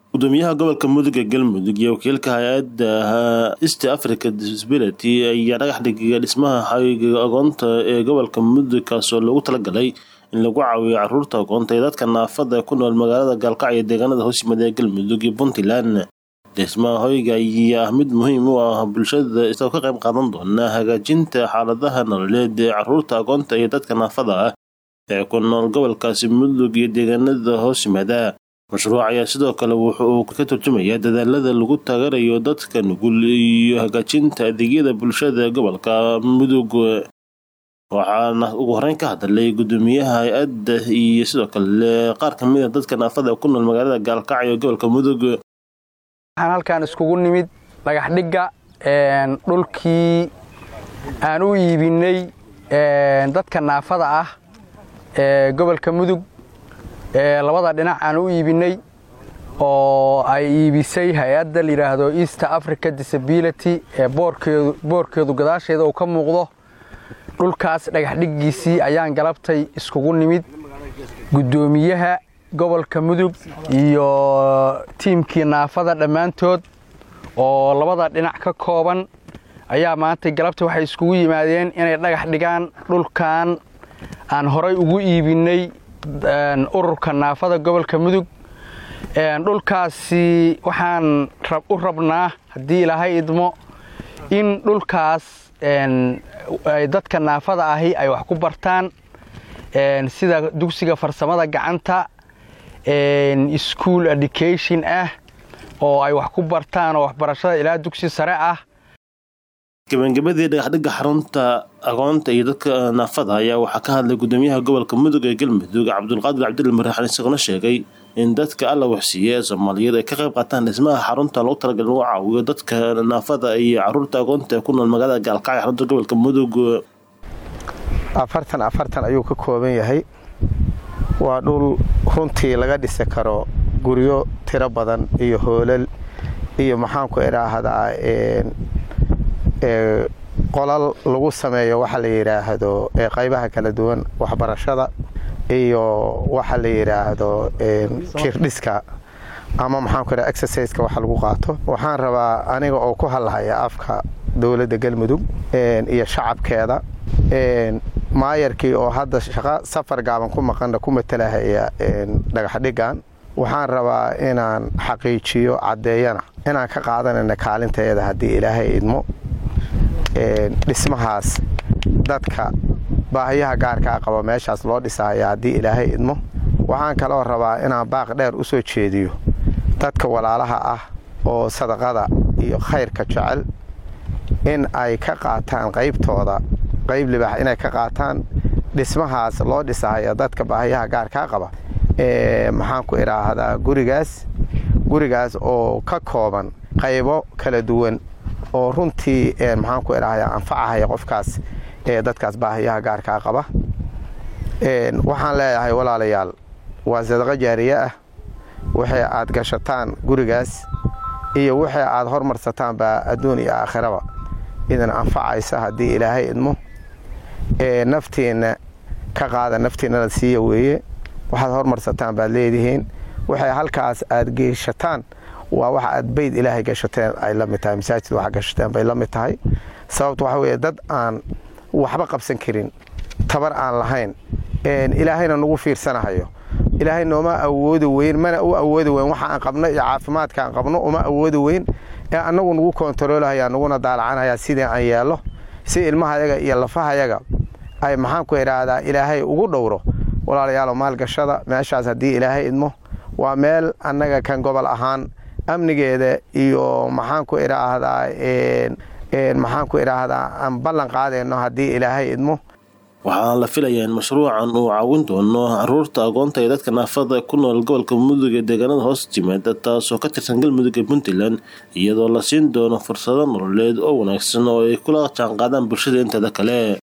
gudoomiyaha gobolka mudug ee galmudug iyo wakiilka hay-adda east africa disability ayaa dhagax dhigaya dhismaha xayiga agoonta ee gobolka mudug kaasoo loogu talagalay in lagu caawiyo caruurta agoonta ee dadka naafada ku nool magaalada gaalkacyo deegaanada hoos yimaada ee galmudug iyo puntland dhismaha hoyga ayaa ah mid muhiim u ah bulshada isagoo ka qayb qaadan doona hagaajinta xaaladaha nololeed ee caruurta agoonta iyo dadka naafada ah ee ku nool gobolkaasi mudug iyo deegaanada hoos yimaada mashruuc ayaa sidoo kale wuxa uu ka turjumayaa dadaalada lagu taageerayo dadka nugul iyo hagaajinta adeegyada bulshada gobolka mudug waxaana ugu horeyn ka hadlay gudoomiyaha hay-adda iyo sidoo kale qaar ka mid a dadka naafada ku nool magaalada gaalkacyo gobolka mudug waxaan halkaan iskugu nimid dhagax dhigga dhulkii aan u iibinay dadka naafada ah ee gobolka mudug ee labada dhinac aan u iibinay oo ay iibisay hay-adda layidhaahdo east africa disability ee boorkeedu gadaasheeda uu ka muuqdo dhulkaas dhagaxdhiggiisii ayaan galabtay iskugu nimid guddoomiyaha gobolka mudug iyo tiimkii naafada dhammaantood oo labada dhinac ka kooban ayaa maantay galabta waxay iskugu yimaadeen inay dhagax dhigaan dhulkan aan horay ugu iibinay ururka naafada gobolka mudug dhulkaasi waxaan u rabnaa haddii ilaahay idmo in dhulkaas dadka naafada ahi ay wax ku bartaan sida dugsiga farsamada gacanta school education ah oo ay wax ku bartaan oo waxbarashada ilaa dugsi sare ah gabagabadii dhagaxdhigga xarunta agoonta iyo dadka naafada ayaa waxaa ka hadlay gudoomiyaha gobolka mudug ee galmudug cabdulqaadir cabdilla maraxan isaguna sheegay in dadka alla waxsiiye ee soomaaliyeed ay ka qayb qaataan dhismaha xarunta lagu talagal lagu caawiyo dadka naafada iyo caruurta agoonta ee ku nool magaalada gaalkacyo xarunta gobolka mudug afartan afartan ayuu ka kooban yahay waa dhul runtii laga dhisi karo guryo tiro badan iyo hoolal iyo maxaanku idhaahdaa qolal lagu sameeyo waxa la yidhaahdo qaybaha kala duwan waxbarashada iyo waxa la yidhaahdo jirdhiska ama maxaanku idhaha exerciseka waxa lagu qaato waxaan rabaa aniga oo ku hadlahaya afka dowladda galmudug iyo shacabkeeda maayarkii oo hadda shaqo safar gaaban ku maqanna ku matalahaya dhagaxdhigan waxaan rabaa inaan xaqiijiyo caddeeyana inaan ka qaadanayna kaalinteeda haddii ilaahay idmo dhismahaas dadka baahiyaha gaarkaa qaba meeshaas loo dhisahaya haddii ilaahay idmo waxaan kaloo rabaa inaan baaq dheer u soo jeediyo dadka walaalaha ah oo sadaqada iyo khayrka jecel in ay ka qaataan qaybtooda qayb libaax inay ka qaataan dhismahaas loo dhisahaya dadka baahiyaha gaarkaa qaba maxaanku idhaahdaa gurigaas gurigaas oo ka kooban qaybo kala duwan oo runtii maxaanku idhaahdaa anfacahaya qofkaas ee dadkaas baahiyaha gaarkaa qaba waxaan leeyahay walaalayaal waa sadaqo jaariye ah waxay aad gashataan gurigaas iyo waxay aad hormarsataan baa adduun iyo aakhiraba idin anfacaysa haddii ilaahay idmo naftiinna ka qaada naftiinnana siiya weeye waxaad hormarsataan baad leedihiin waxay halkaas aad geeshataan waa waxa aad bayd ilaahay gashateen ay la mid tahay masaajid waxa gashateen bay la mid tahay sababta waxa weeye dad aan waxba qabsan karin tabar aan lahayn ilaahayna nagu fiirsanahayo ilaahay nooma awoodi weyn mana u awoodi weyn waxa aan qabno iyo caafimaadka aan qabno uma awoodi weyn ee annagu nagu koontaroolahaya naguna daalacanaya sidii aan yeello si ilmahayaga iyo lafahayaga ay maxaanku idhaahdaa ilaahay ugu dhowro walaalayaalo maalgashada meeshaas haddii ilaahay idmo waa meel annaga kan gobol ahaan amnigeeda iyo maxaanku idhaahdaa maxaanku idhaahdaa aan ballan qaadayno haddii ilaahay idmo waxaana la filayaa in mashruucan uu caawin doono caruurta agoonta ee dadka naafada ku nool gobolka mudug ee deegaanada hoos timaada taasoo ka tirsan galmudug ee puntland iyadoo la siin doono fursado nololeed oo wanaagsan oo ay kula jaanqaadaan bulshada inteeda kale